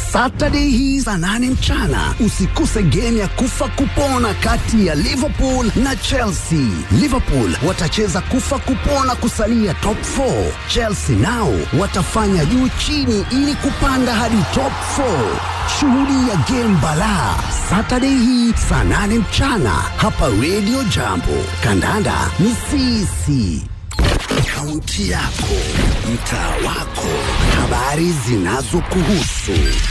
Saturday hii saa nane mchana usikose game ya kufa kupona kati ya Liverpool na Chelsea. Liverpool watacheza kufa kupona kusalia top 4. Chelsea nao watafanya juu chini ili kupanda hadi top 4. Shuhudia game balaa Saturday hii saa nane mchana hapa Radio Jambo. Kandanda ni sisi. Kaunti yako, mtaa wako, habari zinazokuhusu,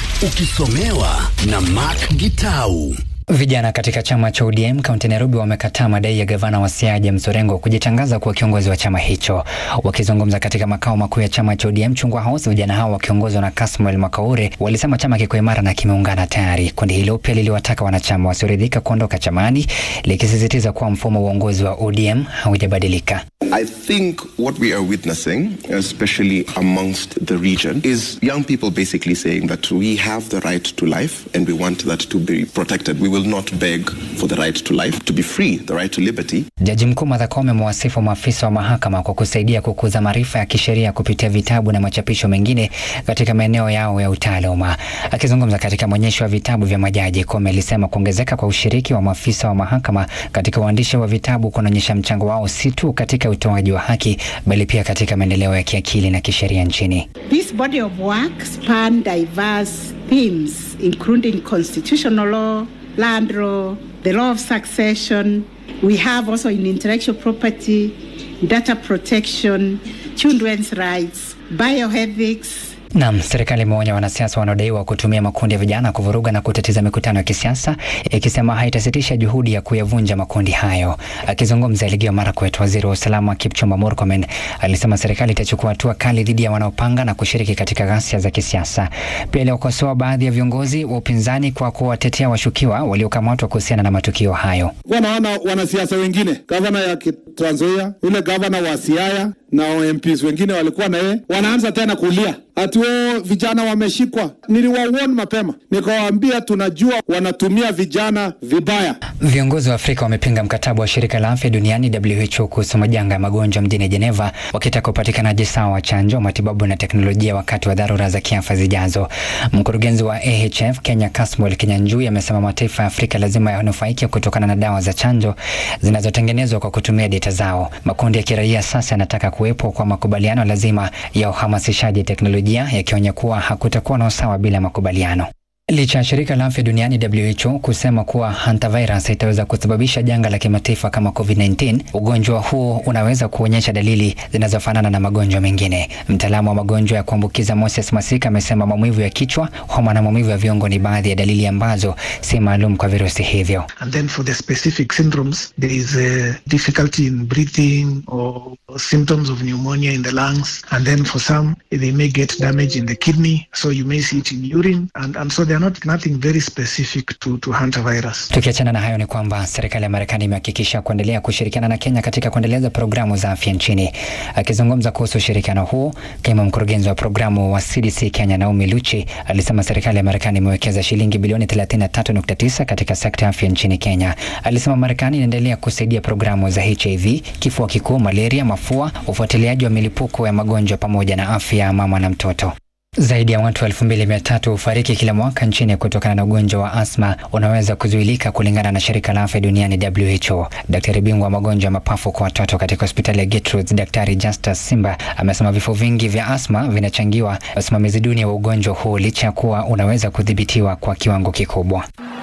ukisomewa na Mark Gitau. Vijana katika chama cha ODM kaunti Nairobi wamekataa madai ya gavana wa Siaya James Orengo kujitangaza kuwa kiongozi wa chama hicho. Wakizungumza katika makao makuu ya chama cha ODM Chungwa House, vijana hao wakiongozwa na Kasmuel Makaure walisema chama kiko imara na kimeungana tayari. Kundi hilo pia liliwataka wanachama wasioridhika kuondoka chamani, likisisitiza kuwa mfumo wa uongozi wa ODM haujabadilika. I think what we are witnessing, especially amongst the region, is young people basically saying that we have the right to life and we want that to be protected. We will not beg for the right to life, to be free, the right to liberty. Jaji Mkuu Martha Koome amewasifu maafisa wa mahakama kwa kusaidia kukuza maarifa ya kisheria kupitia vitabu na machapisho mengine katika maeneo yao ya utaaluma. Akizungumza katika maonyesho ya vitabu vya majaji, Koome alisema kuongezeka kwa ushiriki wa maafisa wa mahakama katika uandishi wa vitabu kunaonyesha mchango wao si tu katika utoaji wa haki bali pia katika maendeleo ya kiakili na kisheria nchini. This body of work span diverse themes including constitutional law, land law, the law of succession. We have also in intellectual property, data protection, children's rights, bioethics, Naam, serikali imeonya wanasiasa wanaodaiwa kutumia makundi ya vijana kuvuruga na kutatiza mikutano ya kisiasa, ikisema haitasitisha juhudi ya kuyavunja makundi hayo. Akizungumza Elgeyo Marakwet, waziri wa usalama Kipchumba Murkomen alisema serikali itachukua hatua kali dhidi ya wanaopanga na kushiriki katika ghasia za kisiasa. Pia aliokosoa baadhi ya viongozi wa upinzani kwa kuwatetea washukiwa waliokamatwa kuhusiana na matukio hayo. Wanaona wanasiasa wengine, gavana ya Trans Nzoia, yule gavana wa Siaya na MPs wengine walikuwa na yeye, wanaanza tena kulia ati wao vijana wameshikwa. Niliwawarn mapema, nikawaambia tunajua wanatumia vijana vibaya. Viongozi wa Afrika wamepinga mkataba wa shirika la afya duniani WHO kuhusu majanga ya magonjwa mjini Geneva, wakitaka upatikanaji sawa wa chanjo, matibabu na teknolojia wakati wa dharura za kiafya zijazo. Mkurugenzi wa AHF Kenya Kasmuel Kinyanjui amesema mataifa ya Afrika lazima yanufaike kutokana na dawa za chanjo zinazotengenezwa kwa kutumia data zao. Makundi ya kiraia sasa yanataka kuwepo kwa makubaliano lazima ya uhamasishaji teknolojia, yakionya kuwa hakutakuwa na usawa bila makubaliano. Licha ya shirika la afya duniani WHO kusema kuwa hantavirus itaweza kusababisha janga la kimataifa kama COVID-19, ugonjwa huo unaweza kuonyesha dalili zinazofanana na magonjwa mengine. Mtaalamu wa magonjwa ya kuambukiza Moses Masika amesema maumivu ya kichwa, homa na maumivu ya viungo ni baadhi ya dalili ambazo si maalum kwa virusi hivyo. And then for the specific syndromes, there is a difficulty in breathing or symptoms of pneumonia in the lungs. And then for some, they may get damage in the kidney, so you may see it in urine. And, and so they are not nothing very specific to, to hantavirus. Tukiachana na hayo ni kwamba serikali ya Marekani imehakikisha kuendelea kushirikiana na Kenya katika kuendeleza programu za afya nchini. Akizungumza kuhusu ushirikiano huo, kaimu mkurugenzi wa programu wa CDC Kenya Naomi Luchi alisema serikali ya Marekani imewekeza shilingi bilioni 33.9 katika sekta ya afya nchini Kenya. Alisema Marekani inaendelea kusaidia programu za HIV, kifua kikuu, malaria, mafua, ufuatiliaji wa milipuko ya magonjwa pamoja na afya ya mama na mtoto. Zaidi ya watu elfu mbili mia tatu hufariki kila mwaka nchini kutokana na ugonjwa wa asma unaweza kuzuilika kulingana na shirika la afya duniani WHO. Daktari bingwa wa magonjwa ya mapafu kwa watoto katika hospitali ya Gertrudes, Daktari Justus Simba amesema vifo vingi vya asma vinachangiwa na usimamizi duni wa ugonjwa huu licha ya kuwa unaweza kudhibitiwa kwa kiwango kikubwa.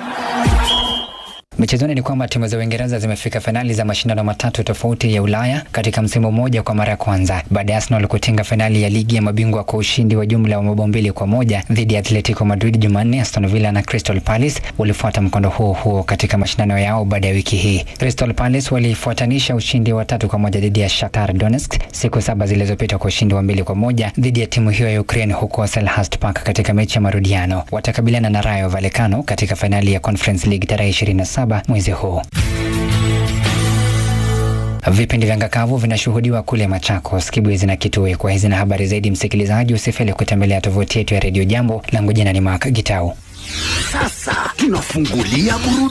Michezoni ni kwamba timu za Uingereza zimefika fainali za mashindano matatu tofauti ya Ulaya katika msimu mmoja kwa mara ya kwanza baada ya Arsenal kutinga fainali ya ligi ya mabingwa kwa ushindi wa jumla wa mabao mbili kwa moja dhidi ya Atletico Madrid Jumanne. Aston Villa na Crystal Palace walifuata mkondo huo huo katika mashindano yao baada ya wiki hii. Crystal Palace walifuatanisha ushindi wa tatu kwa moja dhidi ya Shakhtar Donetsk siku saba zilizopita kwa ushindi wa mbili kwa moja dhidi ya timu hiyo ya Ukraine huko Selhurst Park katika mechi ya marudiano. Watakabiliana na Rayo Vallecano katika fainali ya Conference League tarehe 27 mwezi huu. Vipindi vya ngakavu vinashuhudiwa kule Machakos, Kibwezi na Kitui. Kwa hizi na habari zaidi, msikilizaji, usifeli kutembelea tovuti yetu ya redio Jambo. Langu jina ni Mark Gitau. Sasa tunafungulia burudani.